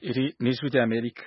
iri ni ijwi ry'amerika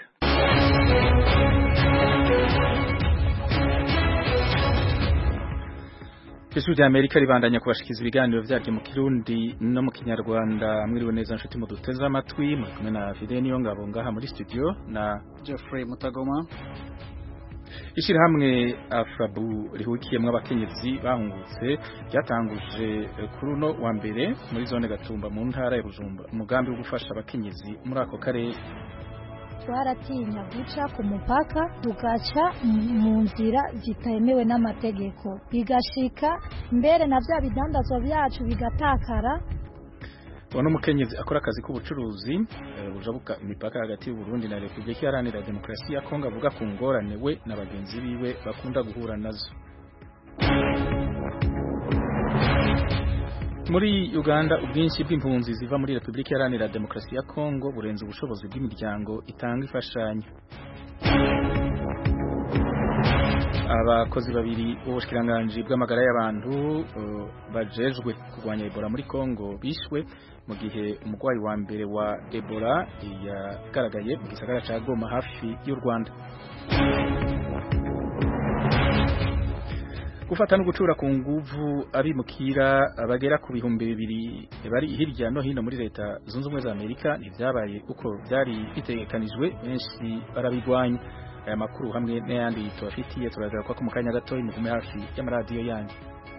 ijwi ry'amerika ribandanya kubashikiza ibiganiro vyaryo mu kirundi no mu kinyarwanda mwiriwe neza nshuti mu duteze amatwi muri kumwe na Fide niyo ngabo ngaha muri studio na Geoffrey Mutagoma Ishirahamwe Afrabu rihukiyemwo abakenyezi bahungutse ryatanguje kuri uno wa mbere muri zone Gatumba mu ntara ya Bujumbura umugambi wo gufasha abakenyezi muri ako karere twaratinya guca ku mupaka tugaca mu nzira zitemewe n'amategeko bigashika mbere na bya bidandazwa byacu bigatakara Uwo n'umukenyezi akora akazi k'ubucuruzi bujabuka imipaka hagati y'u Burundi na Republika Iharanira Demokarasi ya Kongo avuga ku ngorane we na bagenzi biwe bakunda guhura nazo muri Uganda ubwinshi bw'impunzi ziva muri Republika Iharanira Demokarasi ya Kongo burenze ubushobozi bw'imiryango itanga imfashanyo abakozi babiri b'ubushikiranganje bw'amagara y'abantu uh, bajejwe kurwanya Ebola muri Kongo bishwe mu gihe umurwayi wa mbere wa Ebola yagaragaye mu gisagara ca Goma hafi y'u Rwanda gufata no gucura ku nguvu abimukira bagera ku bihumbi bibiri bari hirya no hino muri leta zunze ubumwe za Amerika ntivyabaye uko byari bitegekanijwe benshi barabigwanya aya makuru hamwe n'ayandi tubafitiye turagaruka ko mu kanya gato mugume hafi y'amaradiyo yanyu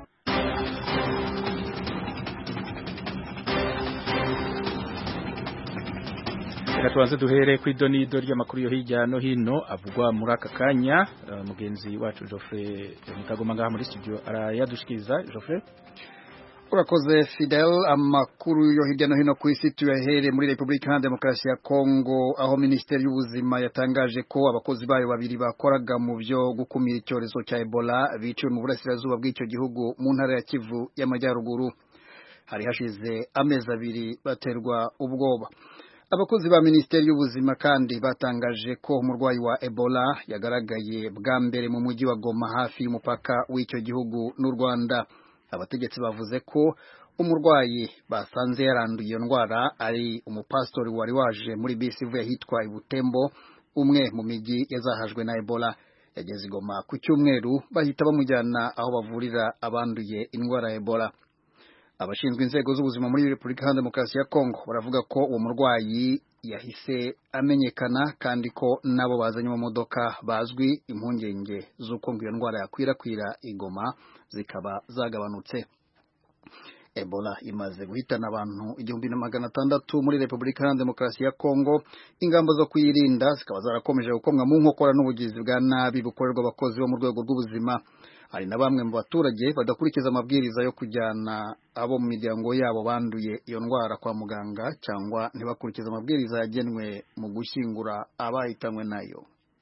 reka tubanze duhere ku idonido ry'amakuru yo hirya no hino avugwa muri aka kanya uh, mugenzi wacu Geoffrey Mutagoma ngaha muri studio arayadushikiriza Geoffrey urakoze Fidel amakuru yo hirya no hino ku isi tuyahere muri Republika Iharanira Demokarasi ya Kongo aho Minisiteri y'Ubuzima yatangaje ko abakozi bayo babiri bakoraga mu byo gukumira icyorezo cya Ebola biciwe mu burasirazuba bw'icyo gihugu mu ntara ya Kivu y'Amajyaruguru hari hashize amezi abiri baterwa ubwoba abakozi ba Minisiteri y'Ubuzima kandi batangaje ko umurwayi wa Ebola yagaragaye bwa mbere mu mujyi wa Goma hafi y'umupaka w'icyo gihugu n'u Rwanda abategetsi bavuze ko umurwayi basanze yaranduye iyo ndwara ari umupasitori wari waje muri bisi ivuye ahitwa Ibutembo umwe mu mijyi yazahajwe na Ebola yageze igoma ku cyumweru bahita bamujyana aho bavurira abanduye indwara ya Ebola abashinzwe inzego z'ubuzima muri Repubulika Iharanira Demokarasi ya Kongo baravuga ko uwo murwayi yahise amenyekana kandi ko nabo bazanye mu modoka bazwi impungenge z'uko ngo iyo ndwara yakwirakwira igoma zikaba zagabanutse Ebola imaze guhitana abantu igihumbi na magana atandatu muri Repubulika Iharanira Demokarasi ya Kongo ingamba zo kuyirinda zikaba zarakomeje gukomwa mu nkokora n'ubugizi bwa nabi bukorerwa abakozi bo mu rwego rw'ubuzima hari na bamwe mu baturage badakurikiza amabwiriza yo kujyana abo mu miryango yabo banduye iyo ndwara kwa muganga cyangwa ntibakurikize amabwiriza yagenwe mu gushyingura abahitanywe nayo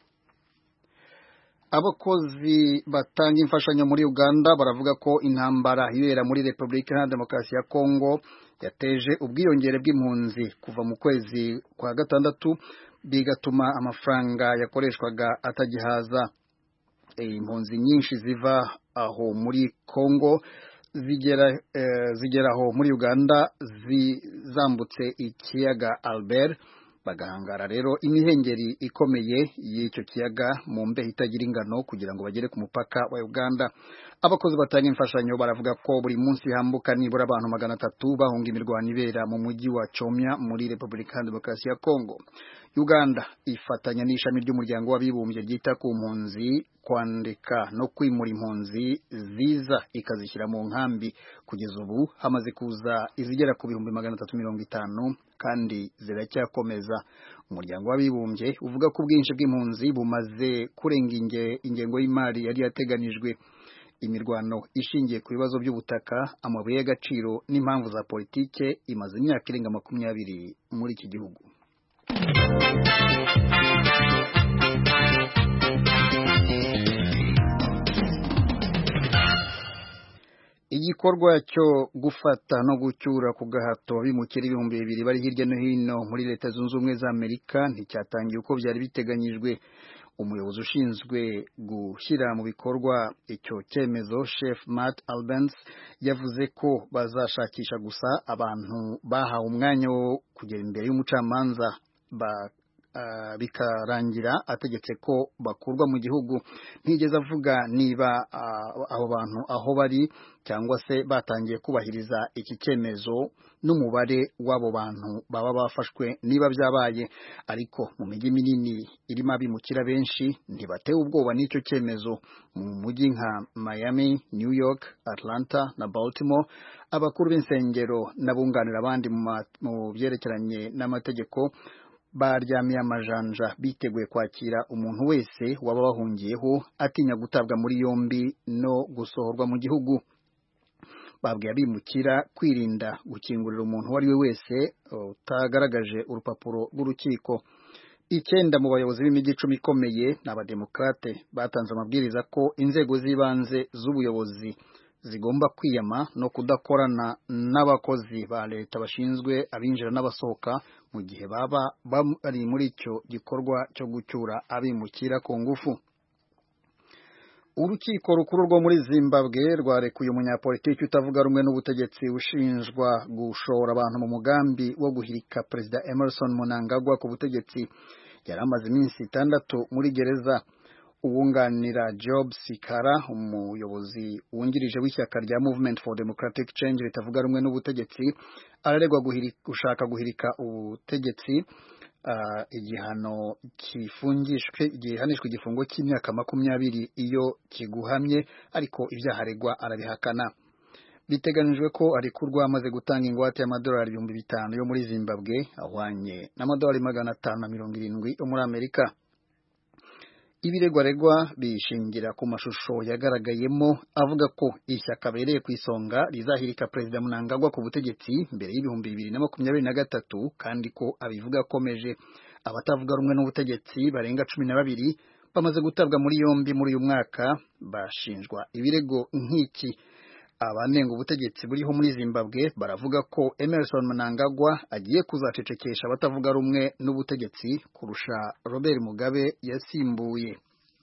abakozi batanga imfashanyo muri Uganda baravuga ko intambara ibera muri Repubulika Iharanira Demokarasi ya Kongo yateje ubwiyongere bw'impunzi kuva mu kwezi kwa gatandatu bigatuma amafaranga yakoreshwaga atagihaza impunzi nyinshi ziva aho muri Kongo zigera eh, zigera aho muri Uganda zambutse ikiyaga Albert bagahangara rero imihengeri ikomeye y'icyo kiyaga mu mbeho itagira ingano kugira ngo bagere ku mupaka wa Uganda abakozi batanga imfashanyo baravuga ko buri munsi hambuka nibura abantu magana atatu bahunga imirwano ibera mu mujyi wa Chomya muri Repubulika ya Demokarasi ya Kongo Uganda ifatanya n'ishami ry'umuryango w'abibumbye ryita ku mpunzi kwandika no kwimura impunzi ziza ikazishyira mu nkambi kugeza ubu hamaze kuza izigera ku bihumbi magana atatu mirongo itanu kandi ziracyakomeza umuryango w'abibumbye uvuga ko ubwinshi bw'impunzi bumaze kurenga ingengo y'imari yari yateganijwe imirwano ishingiye ku bibazo by'ubutaka amabuye y'agaciro n'impamvu za politike imaze imyaka irenga makumyabiri muri iki gihugu igikorwa cyo gufata no gucyura ku gahato bimukira ibihumbi bibiri bari hirya no hino muri leta zunze ubumwe za amerika nticyatangiye uko byari biteganyijwe umuyobozi ushinzwe gushyira mu bikorwa icyo cyemezo chef Matt Albans yavuze ko bazashakisha gusa abantu bahawe umwanya wo kugera imbere y'umucamanza uh, bikarangira ategetse ko bakurwa mu gihugu ntigeze avuga niba uh, abo bantu aho bari cyangwa se batangiye kubahiriza iki cyemezo n'umubare w'abo bantu baba bafashwe niba byabaye ariko mu mijyi minini irimo abimukira benshi ntibatewe ubwoba n'icyo cyemezo mu mujyi nka Miami New York Atlanta na Baltimore abakuru b'insengero n'abunganira abandi mu byerekeranye n'amategeko baryamiye amajanja biteguye kwakira umuntu wese waba bahungiyeho atinya gutabwa muri yombi no gusohorwa mu gihugu babwiye abimukira kwirinda gukingurira umuntu uwo ari we wese utagaragaje urupapuro rw'urukiko icyenda mu bayobozi b'imijyi icumi ikomeye ni abademokrate batanze amabwiriza ko inzego z'ibanze z'ubuyobozi zigomba kwiyama no kudakorana n'abakozi ba leta bashinzwe abinjira n'abasohoka mu gihe baba bari muri icyo gikorwa cyo gucyura abimukira ku ngufu urukiko rukuru rwo muri zimbabwe rwarekuye umunyapolitiki utavuga rumwe n'ubutegetsi ushinjwa gushora abantu mu mugambi wo guhirika perezida emerson munangagwa ku butegetsi yari amaze iminsi itandatu muri gereza uwunganira job sikara umuyobozi wungirije w'ishyaka rya movement for democratic change ritavuga rumwe n'ubutegetsi araregwa gushaka guhirika ubutegetsi Uh, igihano kifungishwe gihanishwa igifungo cy'imyaka makumyabiri iyo kiguhamye ariko ibyaha aregwa arabihakana biteganijwe ko arekurwa amaze gutanga ingwate y'amadolari ibihumbi bitanu yo muri zimbabwe ahwanye n'amadolari magana atanu na mirongo irindwi yo muri amerika ibiregwaregwa bishingira ku mashusho yagaragayemo avuga ko ishyaka abereye ku isonga rizahirika perezida munangagwa ku butegetsi mbere y'ibihumbi bibiri na makumyabiri na gatatu kandi ko abivuga akomeje abatavuga rumwe n'ubutegetsi barenga cumi na babiri bamaze gutabwa muri yombi muri uyu mwaka bashinjwa ibirego nk'iki abanenga ubutegetsi buriho muri zimbabwe baravuga ko emerson mnangagwa agiye kuzacecekesha abatavuga rumwe n'ubutegetsi kurusha robert mugabe yasimbuye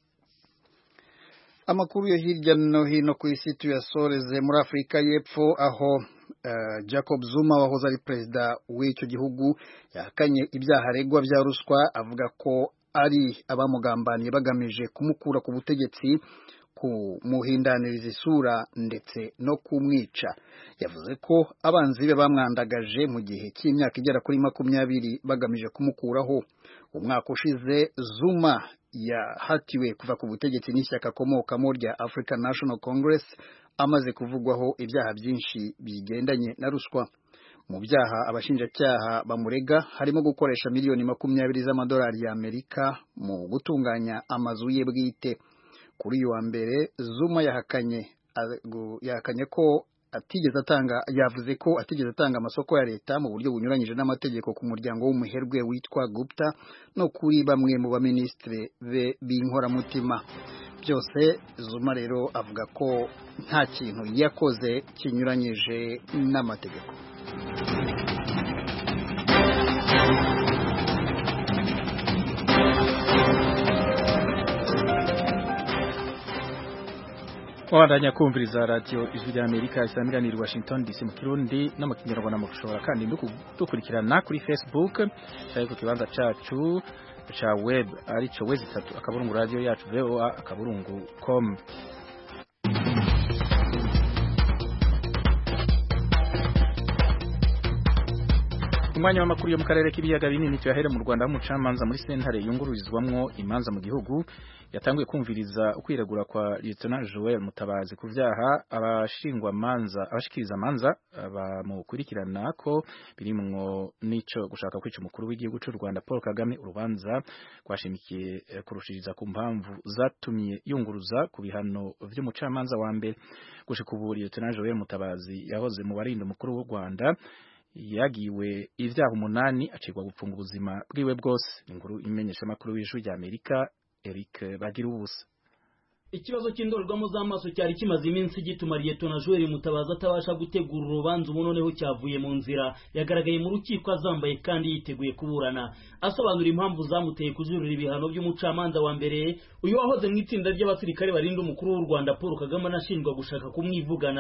amakuru yo hirya no hino ku isi tuyasoreze muri afurika y'epfo aho uh, jacob zuma wahoze ari perezida w'icyo gihugu yahakanye ibyaha aregwa bya ruswa avuga ko ari abamugambaniye bagamije kumukura ku butegetsi kumuhindaniriza isura ndetse no kumwica yavuze ko abanzi be bamwandagaje mu gihe cy'imyaka igera kuri makumyabiri bagamije kumukuraho umwaka ushize zuma yahatiwe kuva ku butegetsi n'ishyaka akomokamo rya African National Congress amaze kuvugwaho ibyaha byinshi bigendanye na ruswa mu byaha abashinjacyaha bamurega harimo gukoresha miliyoni makumyabiri z'amadolari y'Amerika mu gutunganya amazu ye bwite kuri uyu wa mbere Zuma yahakanye yahakanye ko atigeze atanga yavuze ko atigeze atanga amasoko ya leta mu buryo bunyuranyije n'amategeko ku muryango w'umuherwe witwa Gupta no kuri bamwe mu baminisitiri be b'inkoramutima byose Zuma rero avuga ko nta kintu yakoze kinyuranyije n'amategeko wabandanya kumviriza radiyo ijwi rya amerika isamiranira i washington dc mu kirundi no mu kinyarwanda mushobora kandi dukurikirana kuri facebook cyangwa ku kibanza cyacu cya web aricyo wezi itatu akaburungu radiyo yacu voa akaburungu com umwanya w'amakuru yo mu karere k'ibiyaga binini tuyahere mu Rwanda umucamanza muri sentare yungururizwamwo imanza mu gihugu yatanguye kumviriza ukwiregura kwa Lieutenant Joel Mutabazi ku vyaha abashingwa manza abashikiriza manza bamukurikirana ko birimwo nico gushaka kwica umukuru w'igihugu cy'u Rwanda Paul Kagame urubanza rwashimikiye kurushiriza ku mpamvu zatumye yunguruza ku bihano vy'umucamanza wa mbere gushika ubu Lieutenant Joel Mutabazi yahoze mu barinda umukuru w'u Rwanda yagiwe ivyaha umunani acirwa gupfunga ubuzima bwiwe bwose inkuru imenyesha makuru w'ijwi rya Amerika Eric bagira ubusa ikibazo cy'indorerwamo z'amaso cyari kimaze iminsi gituma Liyetona Joel Mutabazi atabasha gutegura urubanza ubu noneho cyavuye mu nzira yagaragaye mu rukiko azambaye kandi yiteguye kuburana asobanura impamvu zamuteye kujurira ibihano by'umucamanza wa mbere uyu wahoze mu itsinda ry'abasirikare barinda umukuru w'u Rwanda Paul Kagame anashinjwa gushaka kumwivugana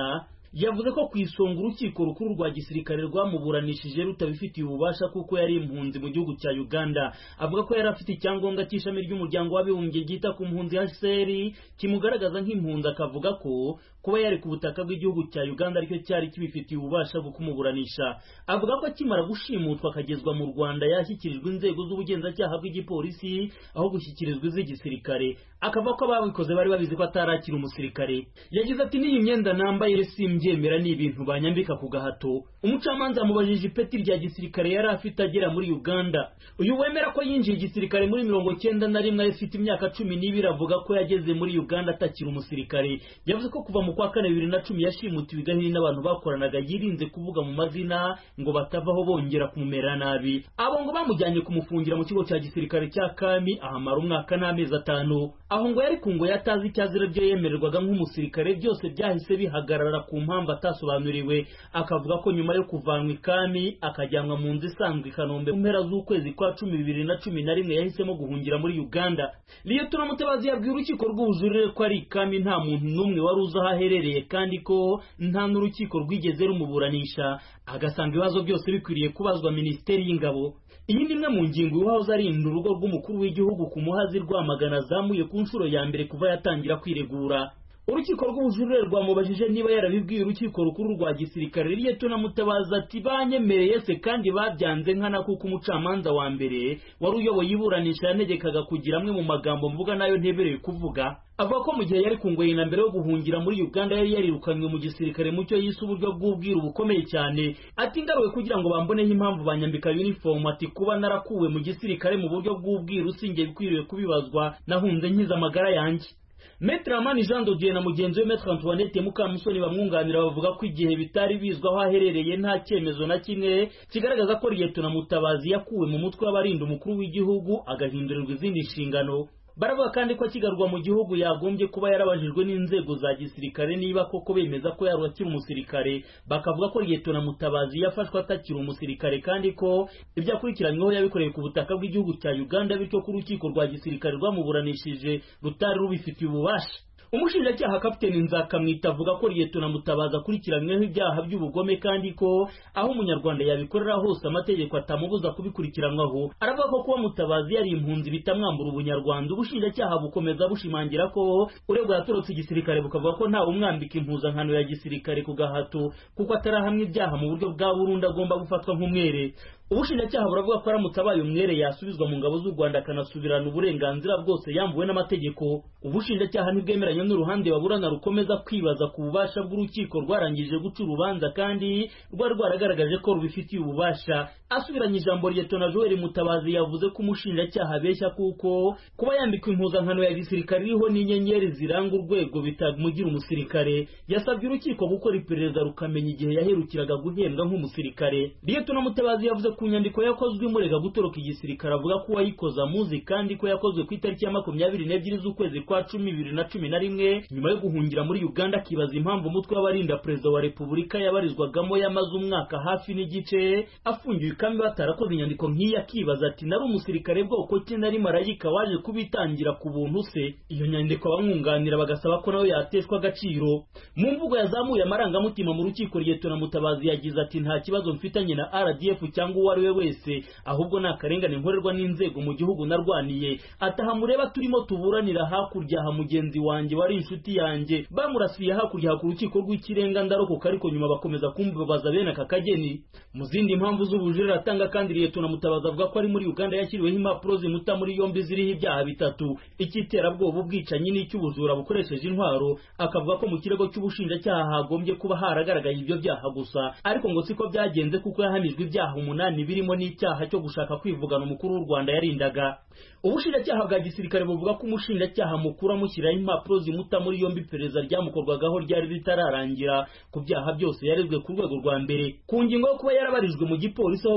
yavuze ko ku isonga urukiko rukuru rwa gisirikare rwamuburanishije rutabifitiye ububasha kuko yari impunzi mu gihugu cya uganda avuga ko yari afite icyangombwa cy'ishami ry'umuryango w'abibumbye ryita ku mpunzi hcr kimugaragaza nk'impunzi akavuga ko kuba yari ku butaka bw'igihugu cya uganda aricyo cyari kibifitiye ububasha bwo kumuburanisha avuga ko akimara gushimutwa akagezwa mu rwanda yashyikirijwe inzego z'ubugenzacyaha bw'igipolisi aho gushyikirizwa iz'igisirikare akavuga ko ababikoze bari babizi ko atarakira umusirikare yagize ati n'iyi myenda nambaye simbyemera ni ibintu banyambika ku gahato umucamanza yamubajije ipeti rya gisirikare yari afite agera muri uganda uyu wemera ko yinjiye igisirikare muri mirongo cyenda na rimwe afite imyaka cumi n'ibiri avuga ko yageze muri uganda atakiri umusirikare yavuze ko kuva mu kwa kane bibiri na cumi yashimutiwe igahini n'abantu bakoranaga yirinze kuvuga mu mazina ngo batavaho bongera kumumera nabi abo ngo bamujyanye kumufungira mu kigo cya gisirikare cya kami ahamara umwaka n'amezi atanu aho ngo yari ku ngo yatazi icyazira byo yemererwaga nk'umusirikare byose byahise bihagarara ku mpamvu atasobanuriwe akavuga ko nyuma yo kuvanwa ikami akajyanwa mu nzu isanzwe i kanombe mu mpera z'ukwezi kwa cumi bibiri na cumi na rimwe yahisemo guhungira muri uganda liyetona mutabazi yabwiye urukiko rw'ubujurire ko ari ikami nta muntu n'umwe wari uzi aho aherereye kandi ko nta n'urukiko rwigeze rumuburanisha agasanga ibibazo byose bikwiriye kubazwa minisiteri y'ingabo iyi ni imwe mu ngingo iwahoze arinda urugo rw'umukuru w'igihugu ku muhazi rwamagana azamuye ku nshuro ya mbere kuva yatangira kwiregura urukiko rw'ubujurire rwamubajije niba yarabibwiye urukiko rukuru rwa gisirikare liyetona mutabazi ati banyemereye se kandi babyanze nkana kuko umucamanza wa mbere wari uyoboye iburanisha yanegekaga kugira amwe mu magambo mvuga nayo ntebereye kuvuga avuga ko mu gihe yari ku ngoyi na mbere yo guhungira muri uganda yari yarirukanywe mu gisirikare mucyo yise uburyo bw'ubwiru bukomeye cyane ati ngaruwe kugira ngo bamboneho impamvu banyambika uniform ati kuba narakuwe mu gisirikare mu buryo bw'ubwiru sinjye bikwiriye kubibazwa nahunze nkiza amagara yanjye Metre Amani Jean de Dieu na mugenzi we Metre Antoinette Mukamusoni bamwunganira bavuga ko igihe bitari bizwi aho aherereye nta cyemezo na kimwe kigaragaza ko Liyetona Mutabazi yakuwe mu mutwe w'abarinda umukuru w'igihugu agahindurirwa izindi nshingano baravuga kandi ko akigarurwa mu gihugu yagombye kuba yarabajijwe n'inzego za gisirikare niba koko bemeza ko yari akiri umusirikare bakavuga ko liyetona mutabazi yafashwe atakiri umusirikare kandi ko ibyo akurikiranyweho yabikoreye ku butaka bw'igihugu cya uganda bityo ko urukiko rwa gisirikare rwamuburanishije rutari rubifitiye ububasha umushinjacyaha kapiteni nzakamwita avuga ko liyetona mutabazi akurikiranyweho ibyaha by'ubugome kandi ko aho umunyarwanda yabikorera hose amategeko atamubuza kubikurikiranwaho aravuga ko kuba mutabazi yari impunzi bitamwambura ubunyarwanda ubushinjacyaha bukomeza bushimangira ko uregwa yatorotse igisirikare bukavuga ko ntawe umwambika impuzankano ya gisirikare ku gahato kuko atarahamwe ibyaha mu buryo bwa burundu agomba gufatwa nk'umwere ubushinjacyaha buravuga ko aramutse abaye umwere yasubizwa mu ngabo z'u rwanda akanasubirana uburenganzira bwose yambuwe n'amategeko ubushinjacyaha ntibwemeranya n'uruhande baburana rukomeza kwibaza ku bubasha bw'urukiko rwarangije guca urubanza kandi rwari rwaragaragaje ko rubifitiye ububasha asubiranye ijambo liyetona joel mutabazi yavuze ko umushinjacyaha abeshya kuko kuba yambikwa impuzankano ya gisirikare iriho n'inyenyeri ziranga urwego bitamugira umusirikare yasabye urukiko gukora iperereza rukamenya igihe yaherukiraga guhembwa nk'umusirikare liyetona mutabazi yavuze ku nyandiko yakozwe imurega gutoroka igisirikare avuga ko uwayikoze amuzi kandi ko yakozwe ku itariki ya makumyabiri n'ebyiri z'ukwezi kwa cumi bibiri na cumi na rimwe nyuma yo guhungira muri uganda akibaza impamvu umutwe w'abarinda perezida wa repubulika yabarizwagamo yamaze umwaka hafi n'igice afungiwe ikami batarakoze inyandiko nk'iyi akibaza ati nari umusirikare bwoko ki nari marayika waje kubitangira ku buntu se iyo nyandiko abamwunganira bagasaba ko nawe yateshwa agaciro mu mvugo yazamuye amarangamutima mu rukiko liyetona mutabazi yagize ati nta kibazo mfitanye na rdf cyangwa uwo ari we wese ahubwo ni akarengane nkorerwa n'inzego mu gihugu narwaniye ataha mureba turimo tuburanira hakurya ha mugenzi wanjye wari inshuti yanjye bamurasiye hakurya ku rukiko rw'ikirenga ndarokoka ariko nyuma bakomeza kumbabaza bene aka kageni mu zindi mpamvu z'ubujurire atanga kandi liyetona mutabazi avuga ko ari muri uganda yashyiriweho impapuro zimuta muri yombi ziriho ibyaha bitatu icy'iterabwoba ubwicanyi n'icy'ubujura bukoresheje intwaro akavuga ko mu kirego cy'ubushinjacyaha hagombye kuba haragaragaye ibyo byaha gusa ariko ngo siko byagenze kuko yahamijwe ibyaha umunani birimo n'icyaha cyo gushaka kwivugana umukuru w'u rwanda yarindaga ubushinjacyaha bwa gisirikare buvuga ko umushinjacyaha mukuru amushyiraho impapuro zimuta muri yombi iperereza ryamukorwagaho ryari ritararangira ku byaha byose yarezwe ku rwego rwa mbere ku ngingo yo kuba yarabarijwe mu gipolisi aho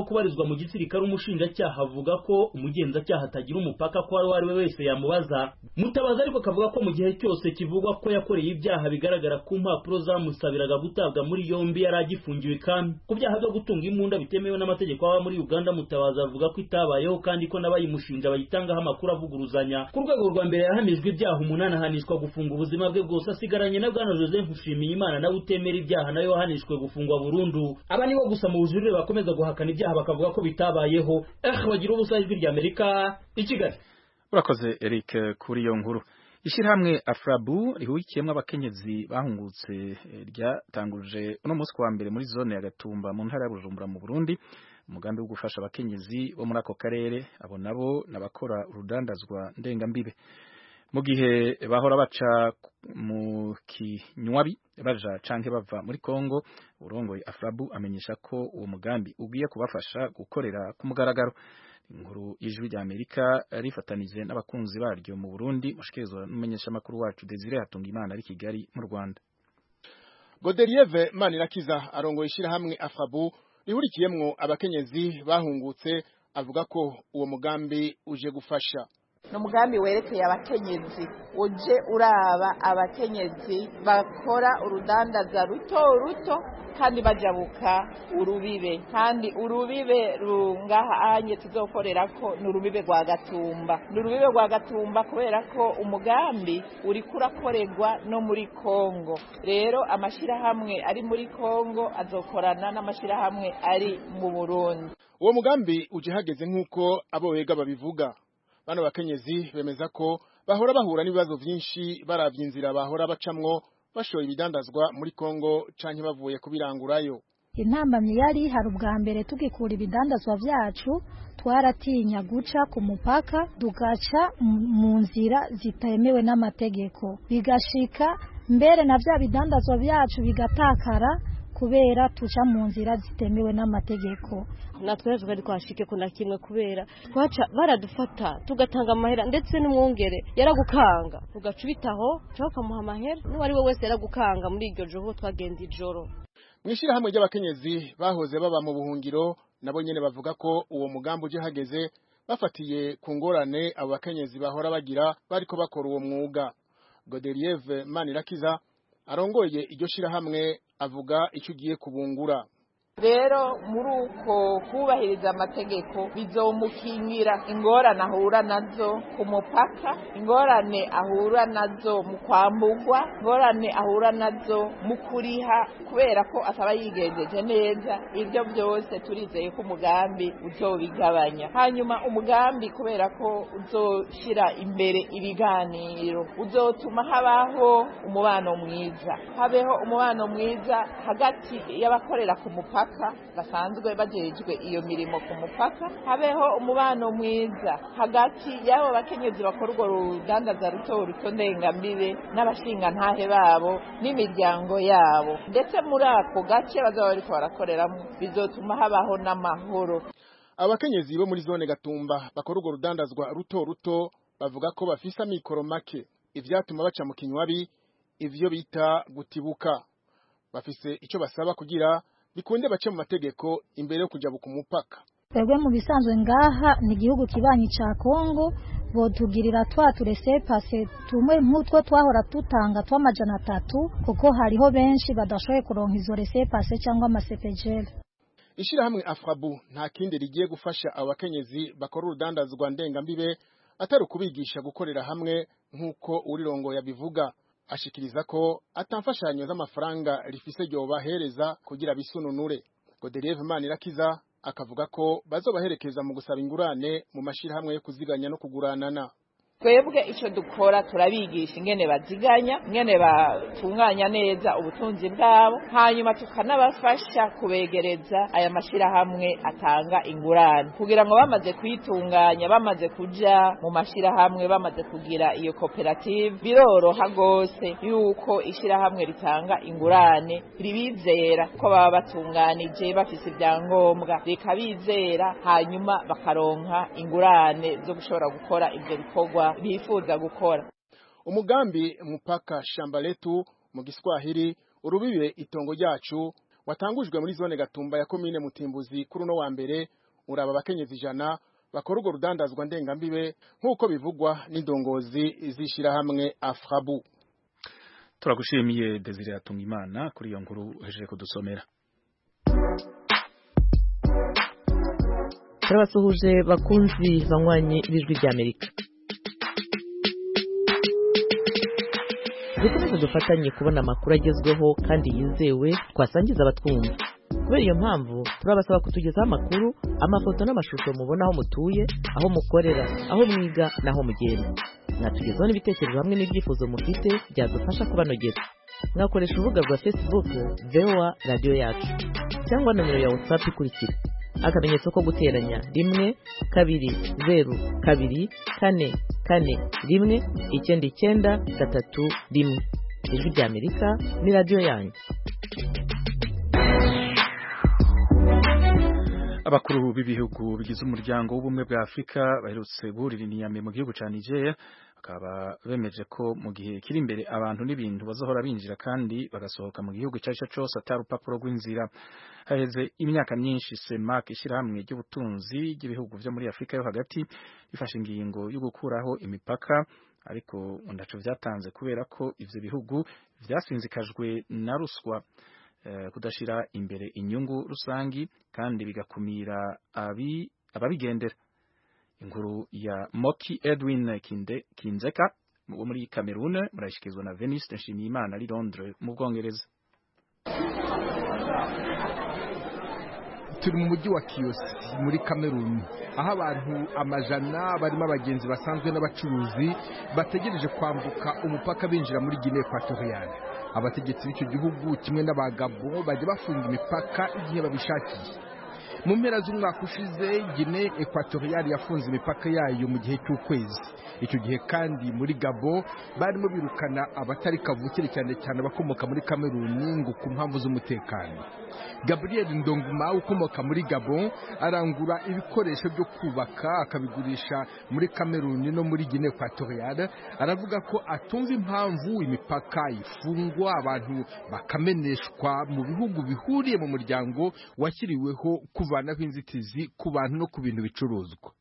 aho kubarizwa mu gisirikare umushinjacyaha avuga ko umugenzacyaha atagira umupaka ko uwo ari we wese yamubaza mutabazi ariko akavuga ko mu gihe cyose kivugwa ko yakoreye ibyaha bigaragara ku mpapuro zamusabiraga gutabwa muri yombi yari agifungiwe kandi ku byaha byo gutunga imbunda bitemewe n'amategeko aba muri uganda mutabazi avuga ko itabayeho kandi ko n'abayimushinja bayitangaho amakuru avuguruzanya ku rwego rwa mbere yahamijwe ibyaha umunani ahanishwa gufunga ubuzima bwe bwose asigaranye na bwana joseph nshimiyimana nawe utemera ibyaha nawe wahanishwe gufungwa burundu aba nibo gusa mu bujurire bakomeza guhakana ibyaha bakavuga ko bitabayeho eh bagira ubusa ijwi rya amerika i kigali urakoze eric kuri iyo nkuru ishyirahamwe afrabu rihurikiyemo abakenyezi bahungutse ryatanguje uno munsi wa mbere muri zone ya gatumba mu ntara ya bujumbura mu burundi umugambi wo gufasha abakenyezi bo muri ako karere abo nabo n'abakora urudandazwa ndengambibe mu gihe bahora baca mu kinywabi baja canke bava muri Kongo urongoye Afrabu amenyesha ko uwo mugambi ugiye kubafasha gukorera ku mugaragaro inkuru y'ijwi rya Amerika rifatanije n'abakunzi baryo mu Burundi mushikirizwa n'umumenyesha makuru wacu Desire Hatungimana ari Kigali mu Rwanda Godelieve Manirakiza arongoye ishirahamwe Afrabu rihurikiyemwo abakenyezi bahungutse avuga ko uwo mugambi uje gufasha ni umugambi werekeye abakenyezi uje uraba abakenyezi bakora urudandaza ruto ruto kandi bajabuka urubibe kandi urubibe rungaha anye tuzokorera ko ni urubibe rwa gatumba ni urubibe rwa gatumba kubera ko umugambi uri kurakorerwa no muri kongo rero amashyirahamwe ari muri kongo azokorana n'amashyirahamwe ari mu burundi uwo mugambi uje hageze nk'uko abo wega babivuga bano bakenyezi bemeza ko bahora bahura n'ibibazo byinshi baravye inzira bahora bacamwo bashoye ibidandazwa muri Kongo canke bavuye kubirangurayo intambamyi yari hari ubwa mbere tugikura ibidandazwa vyacu twaratinya guca ku mupaka tugaca mu nzira zitemewe n'amategeko bigashika mbere na vya bidandazwa vyacu bigatakara kubera tuca mu nzira zitemewe n'amategeko natwe twari twashike kuna kimwe kubera twaca baradufata tugatanga amahera ndetse n'umwungere yaragukanga ugaca ubitaho cyangwa ukamuha amahera n'uwo ari we wese yaragukanga muri iryo joro twagenda ijoro mu ishyirahamwe ry'abakenyezi bahoze baba mu buhungiro nabo nyene bavuga ko uwo mugambi uje hageze bafatiye ku ngorane abo bakenyezi bahora bagira bariko bakora uwo mwuga Godelieve Manirakiza arongoye iryo shirahamwe avuga icyo ugiye kubungura rero muri uko kubahiriza amategeko bizomukingira ingorane ahura nazo ku mupaka ingorane ahura nazo mu kwambugwa ingorane ahura nazo mu kuriha kubera ko ataba yigenjeje neza ibyo byose turizeye ko umugambi uzobigabanya hanyuma umugambi kubera ko uzoshyira imbere ibiganiro uzotuma habaho umubano mwiza habeho umubano mwiza hagati y'abakorera ku mupaka basanzwe bajejwe iyo mirimo ku mupaka habeho umubano mwiza hagati y'abo bakenyezi bakora urwo rudandaza ruto ruto ndengambibe n'abashingantahe babo n'imiryango yabo ndetse muri ako gace bazaba bariko barakoreramo bizotuma habaho n'amahoro abakenyezi bo muri zone gatumba bakora urwo rudandazwa ruto ruto bavuga ko bafise amikoro make ivyatuma baca mu kinywabi ivyo bita gutibuka bafise ico basaba kugira bikunde bace mu mategeko imbere yo kujabuka umupaka twebwe mu bisanzwe ngaha ni igihugu kibanyi ca Kongo botugirira twa turese pase tumwe nk'utwo twahora tutanga tw'amajana atatu kuko hariho benshi badashoboye kuronka izo rese pase cyangwa amasepejeri ishirahamwe afrabu nta kindi rigiye gufasha abakenyezi bakora urudandazwa ndengambibe atari ukubigisha gukorera hamwe nk'uko urirongo yabivuga ashikiriza ko atamfashanyo z'amafaranga rifise ryobahereza kugira bisununure Godelieve Manirakiza akavuga ko bazobaherekeza mu gusaba ingurane mu mashirahamwe yo kuziganya no kuguranana twebwe icyo dukora turabigisha ingene baziganya ingene batunganya neza ubutunzi bwabo hanyuma tukanabafasha kubegereza aya mashyirahamwe atanga ingurane kugira ngo bamaze kuyitunganya bamaze kuja mu mashyirahamwe bamaze kugira iyo koperative biroroha rwose yuko ishyirahamwe ritanga ingurane ribizera ko baba batunganije bafise ibyangombwa rikabizera hanyuma bakaronka ingurane zo gushobora gukora ibyo bikorwa bifuza gukora umugambi mupaka shamba letu mu giswahili urubibe itongo ryacu watangujwe muri zone gatumba ya komine mutimbuzi kuri uno wa mbere uraba abakenyezi ijana bakora urwo rudandazwa ndengambibe nk'uko bivugwa n'indongozi z'ishyirahamwe afrabu turagushimiye Desire Atungimana kuri iyo nkuru uhejeje kudusomera turabasuhuje bakunzi banywanyi b'ijwi ry'amerika dukomeze dufatanye kubona amakuru agezweho kandi yizewe twasangiza abatwumva kubera iyo mpamvu turabasaba kutugezaho amakuru amafoto n'amashusho mubona aho mutuye aho mukorera aho mwiga n'aho mugenda mwatugezaho n'ibitekerezo hamwe n'ibyifuzo mufite byadufasha kubanogera mwakoresha urubuga rwa facebook voa radiyo yacu cyangwa nomero ya whatsapp ikurikira akamenyetso ko guteranya rimwe kabiri zeru kabiri kane kane rimwe icyenda icyenda gatatu rimwe ijwi ry'amerika ni radiyo yanyu abakuru b'ibihugu bigize umuryango w'ubumwe bwa Afurika baherutse guhurira inyame mu gihugu cya Nigeria bakaba bemeje ko mu gihe kiri imbere abantu n'ibintu bazohora binjira kandi bagasohoka mu gihugu icyo ari cyo cyose atari urupapuro rw'inzira haheze imyaka myinshi CEMAC ishyirahamwe ry'ubutunzi ry'ibihugu byo muri Afurika yo hagati bifashe ingingo yo gukuraho imipaka ariko ndaco byatanze kubera ko ivyo bihugu vyasinzikajwe na ruswa kudashira imbere inyungu rusangi kandi bigakumira abi ababigendera inkuru ya Moki Edwin Kinde Kinzeka wo muri Cameroon murashikizwa na Venice Nshimiyimana ari Londres mu Bwongereza turi mu mujyi wa Kiyosi muri Cameroon aho abantu amajana barimo abagenzi basanzwe n'abacuruzi bategereje kwambuka umupaka binjira muri Guinea Equatoriale abategetsi b'icyo gihugu kimwe n'abagabo bajya bafunga imipaka igihe babishakiye mu mpera z'umwaka ushize Guinea Equatoriale yafunze imipaka yayo mu gihe cy'ukwezi icyo gihe kandi muri Gabo barimo birukana abatari kavukire cyane cyane abakomoka muri Cameroon ngo ku mpamvu z'umutekano Gabriel Ndonguma ukomoka muri Gabon arangura ibikoresho byo kubaka akabigurisha muri Cameroon no muri Guinea Equatoriale aravuga ko atumva impamvu imipaka ifungwa abantu bakameneshwa mu bihugu bihuriye mu muryango washyiriweho kuvanaho inzitizi ku bantu no ku bintu bicuruzwa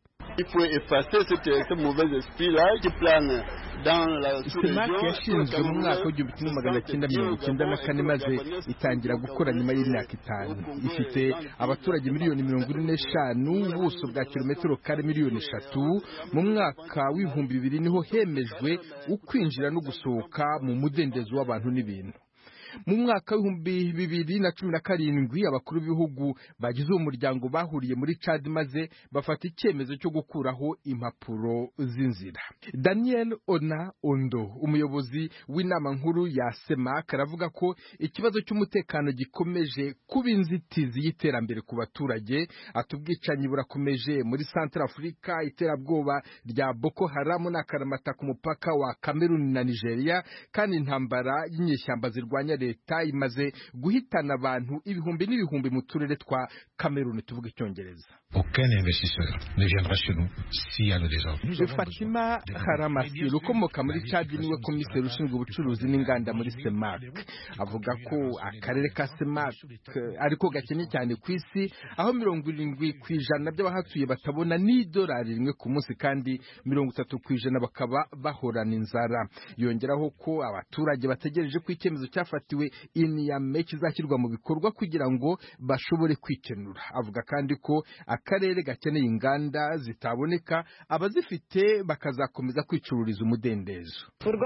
semake yashinzwe mu mwaka w'igihumbi kimwe magana cyenda mirongo icyenda na kane maze itangira gukora nyuma y'imyaka itanu ifite abaturage miliyoni mirongo ine n'eshanu ubuso bwa kilometero kare miliyoni eshatu mu mwaka w'ibihumbi bibiri niho hemejwe ukwinjira no gusohoka mu mudendezo w'abantu n'ibintu mu mwaka w'ibihumbi bibiri na cumi na karindwi abakuru b'ibihugu bagize uwo muryango bahuriye muri Chad maze bafata icyemezo cyo gukuraho impapuro z'inzira Daniel Ona Ondo umuyobozi w'inama nkuru ya SEMAC aravuga ko ikibazo cy'umutekano gikomeje kuba inzitizi y'iterambere ku baturage ati ubwicanyi burakomeje muri Central Africa iterabwoba rya Boko Haram n'akaramata ku mupaka wa Cameroon na Nigeria kandi intambara y'inyeshyamba zirwanya leta imaze guhitana abantu ibihumbi n'ibihumbi mu turere twa Cameroon tuvuga icyongereza Aucun investisseur ne viendra chez nous s'il y a le désordre. Fatima Haramasir ukomoka muri Chad niwe komiseri ushinzwe ubucuruzi n'inganda muri SEMAC avuga ko akarere ka SEMAC ariko gakennye cyane ku isi aho mirongo irindwi ku ijana by'abahatuye batabona n'idolari rimwe ku munsi kandi mirongo itatu ku ijana bakaba bahorana inzara yongeraho ko abaturage bategereje ko icyemezo cyafatiwe iniyame kizashyirwa mu bikorwa kugira ngo bashobore kwikenura avuga kandi ko akarere gakeneye inganda zitaboneka abazifite bakazakomeza kwicururiza umudendezo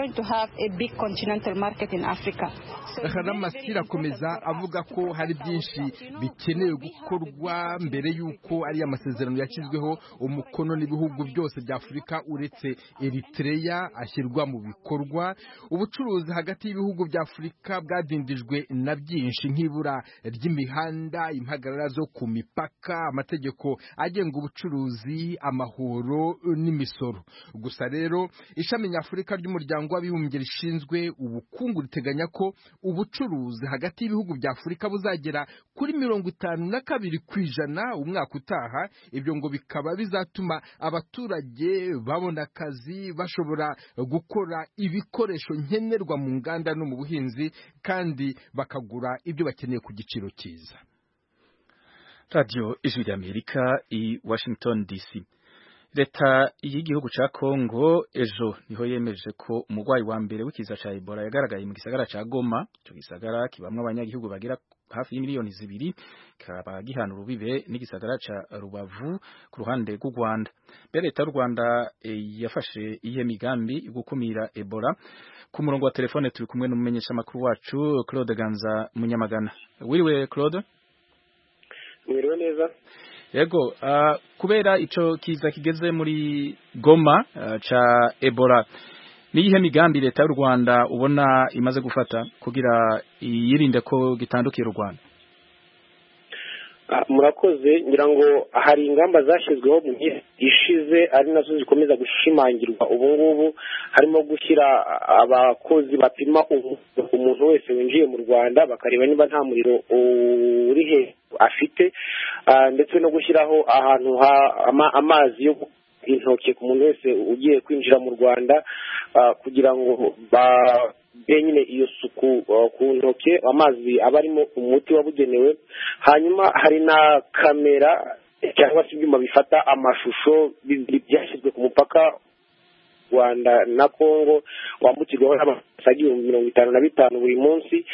haramasira akomeza avuga ko hari byinshi bikenewe gukorwa mbere y'uko ari amasezerano yashyizweho umukono n'ibihugu byose bya afurika uretse eritreya ashyirwa mu bikorwa ubucuruzi hagati y'ibihugu bya afurika bwadindijwe na byinshi nk'ibura ry'imihanda impagarara zo ku mipaka amategeko agenga ubucuruzi amahoro n'imisoro gusa rero ishami nyafurika ry'umuryango w'abibumbye rishinzwe ubukungu riteganya ko ubucuruzi hagati y'ibihugu bya afurika buzagera kuri mirongo itanu na kabiri ku ijana umwaka utaha ibyo ngo bikaba bizatuma abaturage babona akazi bashobora gukora ibikoresho nkenerwa mu nganda no mu buhinzi kandi bakagura ibyo bakeneye ku giciro cyiza radio ijwi ry'Amerika i Washington DC leta y'igihugu ca Kongo ejo niho yemeje ko umugwayi wa mbere w'ikiza ca Ebola yagaragaye mu gisagara ca Goma ico gisagara kibamwe abanyagihugu bagira hafi y'imiliyoni zibiri kaba gihana urubibe n'igisagara ca Rubavu ku ruhande rw'u Rwanda mbere leta y'u Rwanda e, yafashe iyihe migambi yo gukumira Ebola ku murongo wa telefone turi kumwe n'umumenyesha makuru wacu Claude Ganza Munyamagana wiriwe Claude mwiriwe neza yego uh, kubera ico kiza kigeze muri Goma uh, ca Ebola niyihe migambi leta y'u Rwanda ubona imaze gufata kugira yirinde ko gitandukira u Rwanda murakoze ngira ngo hari ingamba zashyizweho mu gihe ishize ari nazo zikomeza gushimangirwa ubu ngubu harimo gushyira abakozi bapima umuntu wese winjiye mu rwanda bakareba niba nta muriro uri he afite ndetse no gushyiraho ahantu amazi yo intoki ku muntu wese ugiye kwinjira mu rwanda kugira ngo nyine iyo suku ku ntoki amazi aba arimo umuti wabugenewe hanyuma hari na kamera cyangwa se ibyuma bifata amashusho byashyizwe ku mupaka rwanda na congo wambukirwaho n'amasaha igihumbi mirongo itanu na bitanu buri munsi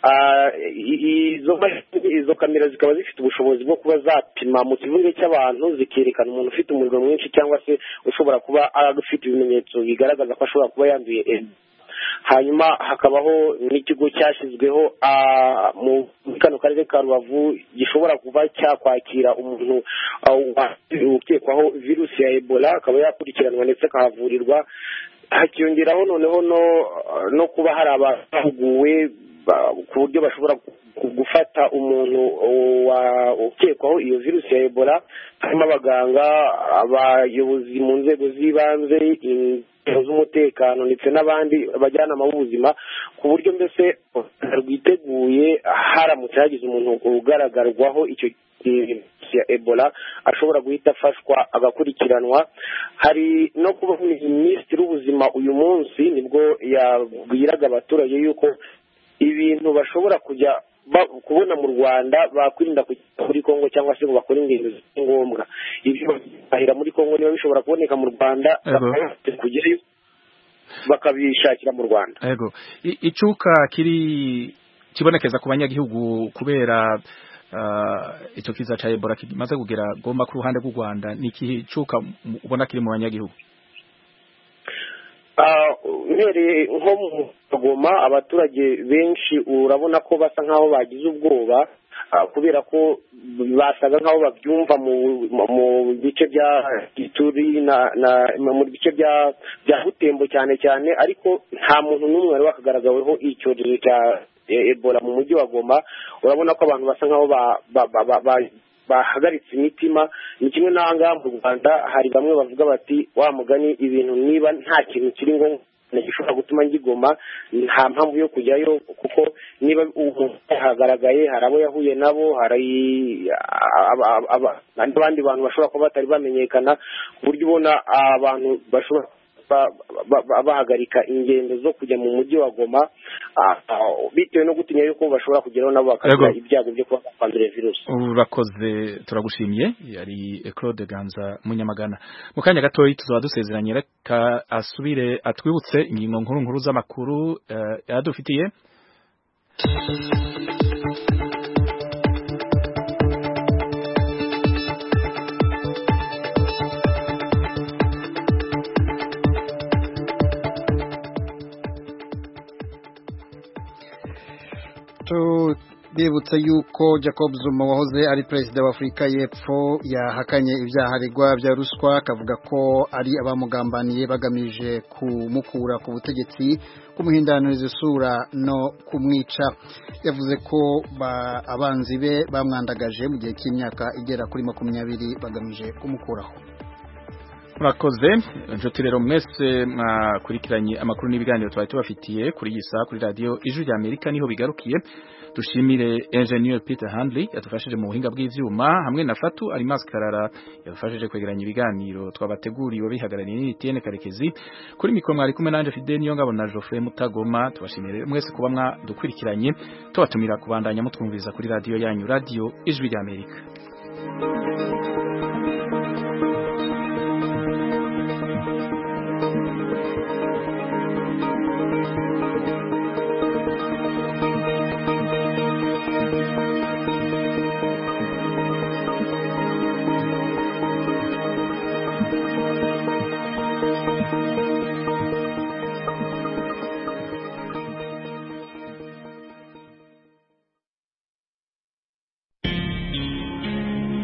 izo kamera zikaba zifite ubushobozi bwo kuba zapima mu kivunge cy'abantu zikerekana umuntu ufite umuriro mwinshi cyangwa se ushobora kuba afite ibimenyetso bigaragaza ko ashobora kuba yanduye hanyuma hakabaho n'ikigo cyashyizweho muri kano karere ka rubavu gishobora kuba cyakwakira umuntu ukekwaho virusi ya ebola akaba yakurikiranwa ndetse akahavurirwa hakiyongeraho noneho no kuba hari abahuguwe ku buryo bashobora gufata umuntu ukekwaho iyo virusi ya ebola harimo abaganga abayobozi mu nzego z'ibanze inzego z'umutekano ndetse n'abandi bajyanama b'ubuzima ku buryo mbese rwiteguye haramutse hagize umuntu ugaragarwaho icyo ya ebola ashobora guhita afashwa agakurikiranwa hari no kuba minisitiri w'ubuzima uyu munsi nibwo yabwiraga abaturage yuko ibintu bashobora kujya kubona mu rwanda bakwirinda kujya muri congo cyangwa se ngo bakore ingendo ziri ngombwa ibyo bahira muri congo niba bishobora kuboneka mu rwanda kujyayo bakabishakira mu rwanda yego icuka kiri kibonekeza ku banyagihugu kubera icyo kiza cya ebola kimaze kugera gomba ku ruhande rw'u rwanda ni ikihe cuka ubona kiri mu banyagihugu uhereye nko mu kagoma abaturage benshi urabona ko basa nk'aho bagize ubwoba kubera ko basaga nk'aho babyumva mu bice bya gituri mu bice bya butembo cyane cyane ariko nta muntu n'umwe wari wakagaragaweho icyorezo cya ebola mu mujyi wa goma urabona ko abantu basa nk'aho bahagaritse imitima ni kimwe n'ahangaha mu rwanda hari bamwe bavuga bati wa mugani ibintu niba nta kintu kiri ngombwa gishobora gutuma ngigoma nta mpamvu yo kujyayo kuko niba umuntu yahagaragaye hari abo yahuye nabo hari abandi bantu bashobora kuba batari bamenyekana ku buryo ubona abantu bashobora bahagarika ingendo zo kujya mu mujyi wa goma bitewe no gutinya yuko bashobora kugeraho nabo bakagira ibyago byo kuba bakwandura virusi urakoze turagushimiye yari Claude Ganza Munyamagana mu kanya gatoya tuzaba dusezeranye reka asubire atwibutse ingingo nkuru nkuru z'amakuru yadufitiye bibutsa yuko Jacob Zuma wahoze ari perezida wa Afurika y'Epfo yahakanye ibyaha aregwa bya ruswa akavuga ko ari abamugambaniye bagamije kumukura ku butegetsi kumuhindaniriza isura no kumwica yavuze ko abanzi be bamwandagaje mu gihe cy'imyaka igera kuri makumyabiri bagamije kumukuraho murakoze inshuti rero mwese mwakurikiranye amakuru n'ibiganiro twari tubafitiye kuri iyi saha kuri radiyo ijwi rya amerika niho bigarukiye dushimire engineer Peter Handley yadufashije mu buhinga bw'ivyuma hamwe na Fatu Alimas Karara yadufashije kwegeranya ibiganiro twabateguriwe bihagarariye n'Etienne Karekezi kuri mikro mwari kumwe nanje Fidel niyo ngabo na Geoffrey Mutagoma tubashimire mwese kuba mwadukurikiranye tubatumira kubandanya mutwumviza kuri radio yanyu radio ijwi rya Amerika ijoro